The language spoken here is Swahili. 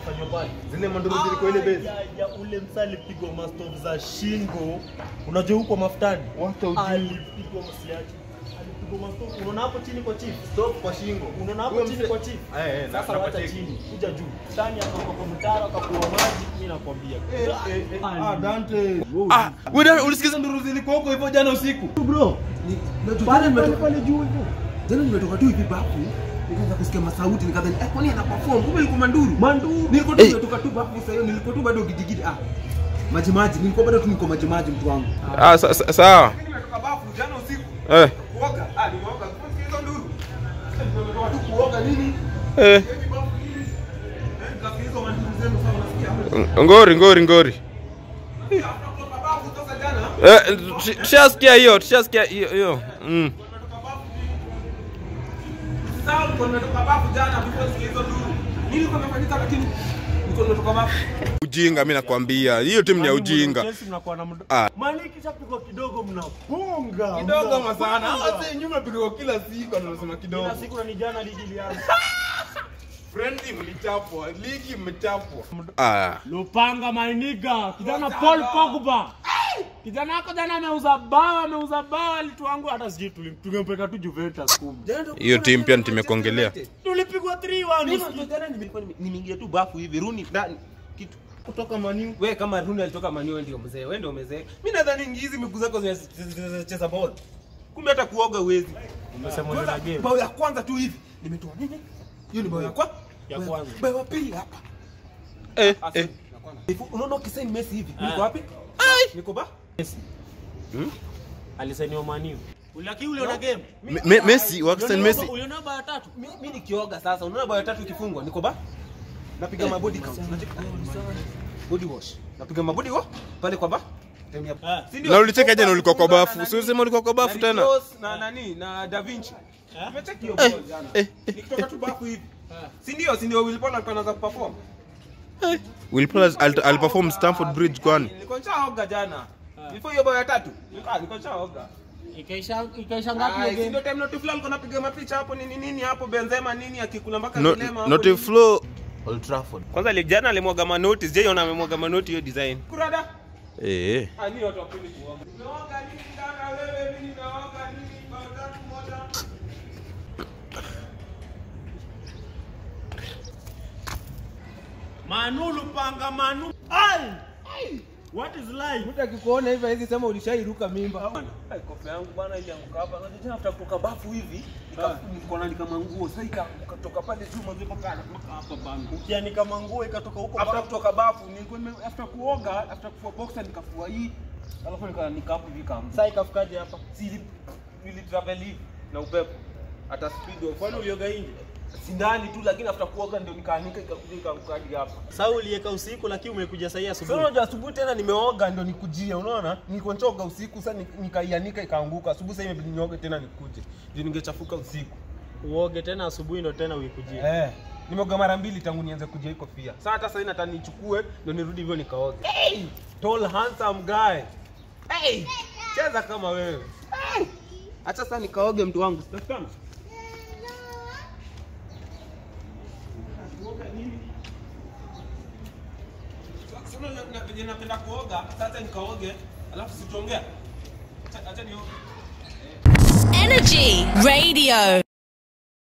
Fanywa pale. Zile manduru zilikuwa ile base. Ah, ya, ya, ule msa alipigwa mastov za shingo. Unajua huko mafutani? Watu ujui. Alipigwa msiachi. Alipigwa mastov. Unaona hapo chini kwa chief? Stop kwa shingo. Unaona hapo Huyo chini mse- kwa chief? Eh, eh, na- Sasa na wacha kwa check. chini, kuja juu. Ndani akatoka kwa mtaro akakuwa maji, mimi nakwambia. Eh, eh, eh. Ali. Ah, Dante. Ah, wewe ndio ulisikiza nduru zilikuwa huko hivyo jana usiku. Bro. Pale nimetoka pale juu hivyo. jana nimetoka tu hivi bafu. Nikaanza kusikia masauti nikadhani eh kwani ana perform kumbe yuko manduru. Manduru. Nilikuwa tu nimetoka tu bafu sasa hiyo nilikuwa tu bado gidigidi ah. Maji maji nilikuwa bado tu niko maji maji mtu wangu. Ah, sa- sa- sawa. Mimi nimetoka bafu jana usiku. Eh, Kuoga. Ah, nimeoga. Kumbe hizo nduru. Nimetoka tu kuoga nini? eh. Hivi bafu nini? Eh, nikasikia hizo manduru zenu sasa unasikia. Ngori, ngori, ngori. Kutoka bafu toka jana. Eh, tush- tushasikia hiyo, tushasikia hiyo hiyo. Mm. Sasa nilikuwa nimetoka bafu jana before sikia hizo nduru. Nini ilikuwa imefanyika lakini nilikuwa nimetoka bafu. Ujinga mimi nakwambia. Hiyo timu ni ya ujinga. Chelsea mnakuwa na mdo- Ah. Mani ikishapigwa kidogo mnapunga. Kidogo mnapunga. masana. Sasa nyuma pigwa kila siku anasema kidogo. Kila siku na ni jana ligi ilianza. Friendly mlichapwa, ligi mmechapwa. Ah. Lupanga mainiga, kijana Paul Pogba. Kijana wako jana ameuza bao, ameuza bao alituangu hata sijui tulim- tungempeleka tu Juventus kumbe. Hiyo timu pia nimekuongelea. Tulipigwa 3-1. Mimi usiku. jana nimekuwa nime- nimeingia tu bafu hivi Runi ndani kitu Kutoka maniu. wewe kama Runi alitoka Manu wewe ndio mzee wewe ndio mzee mimi nadhani hizi miguu zako zinacheza ball kumbe hata kuoga uwezi Umesema ndio na game. bao ya kwanza tu hivi nimetoa nini hiyo ni bao ya kwanza Ya kwanza. bao ya pili hapa Eh, eh. Hivi, unaona ukisaini Messi hivi Ah. niko wapi niko ba Alisainiwa Man U. Lakini uliona game? Me- Me- Messi, Wakistan Uliona- Messi. Uliona bao ya tatu? mimi nikioga sasa unaona bao ya tatu ikifungwa niko ba napiga mabody count Nacheki- body wash napiga mabody wash pale kwa ba Time ya- Ah. Si ndio? Na ulicheka jana ulikuwa kwa Na bafu. nani? Si ulisema ulikuwa kwa bafu Na tena? Rios na nani na Da Vinci. Eh? Nimecheki hiyo ball jana. eh, Nikitoka tu bafu hivi. Si ndio? Si ndio Will Paul alikuwa anaanza kuperform? Will Paul al- aliperform Stamford Bridge kwani? Nilikuwa nishaoga jana. Before hiyo bao ya tatu. Ah, nilikuwa nishaoga. Ikaisha ikaisha Ah, ngapi hiyo si game? ndio time Notifla alikuwa anapiga mapicha hapo nini nini hapo Benzema nini akikula mpaka No- vilema hapo. Not a nini. flow. Old Trafford. Kwanza ile jana alimwaga manoti, sijaiona amemwaga manoti hiyo design. Kurada. Eh. Ah, ni watu wapendi kuoga. Unaoga nini kaka wewe? Mimi naoga nini? Bao tatu moja. Manu Lupanga Manu. Ai! What is life? Mtu akikuona hivi hizi sema ulishairuka mimba. Ai, Kofi yangu bana ilianguka hapa. Unajua tena after kutoka bafu hivi, nika- nikaona ni kama nguo. Sasa ikatoka pale juu mwanzo mpaka mpaka hapa bana. Ukianika manguo ikatoka huko After kutoka bafu nilikuwa nime after kuoga, after kufua boxer nikafua hii. Alafu nika nika hapo hivi kama. Sasa ikafikaje hapa? Si nili travel hivi na upepo. Hata speed of Kwani ulioga nje? si ndani tu lakini after kuoga ndio nikaanika ikakuja ikaanguka hadi hapa. Sasa ulieka usiku lakini umekuja sasa Sasa asubuhi. unajua asubuhi tena nimeoga ndio nikujia, unaona? Nilikuwa nichoga usiku sasa ni- nikaianika ikaanguka. Asubuhi sasa imebidi nioge tena nikuje. Ndio ningechafuka usiku. Uoge tena asubuhi ndo tena uikujie. Eh. Nimeoga mara mbili tangu nianze kuja hii kofia. Sasa hata sasa nataka nichukue ndio nirudi hivyo nikaoge. Hey! Tall handsome guy. Hey! Cheza kama wewe. Hey! Acha sasa nikaoge mtu wangu. Sitafikana. Sasa na- na- venye napenda kuoga, sasa nikaoge, alafu situongea. Acha acha nioge. Energy Radio.